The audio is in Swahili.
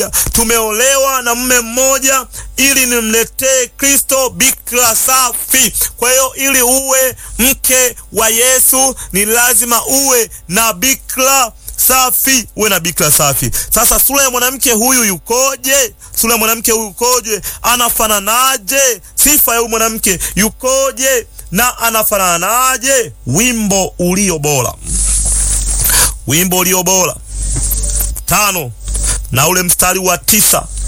tumeolewa na mume mmoja ili nimletee Kristo bikira safi. Kwa hiyo ili uwe mke wa Yesu ni lazima uwe na bikira safi, uwe na bikira safi. Sasa sura ya mwanamke huyu yukoje? Sura ya mwanamke huyu yukoje? Anafananaje? Sifa ya huyu mwanamke yukoje na anafananaje? Wimbo ulio bora, wimbo ulio bora tano na ule mstari wa tisa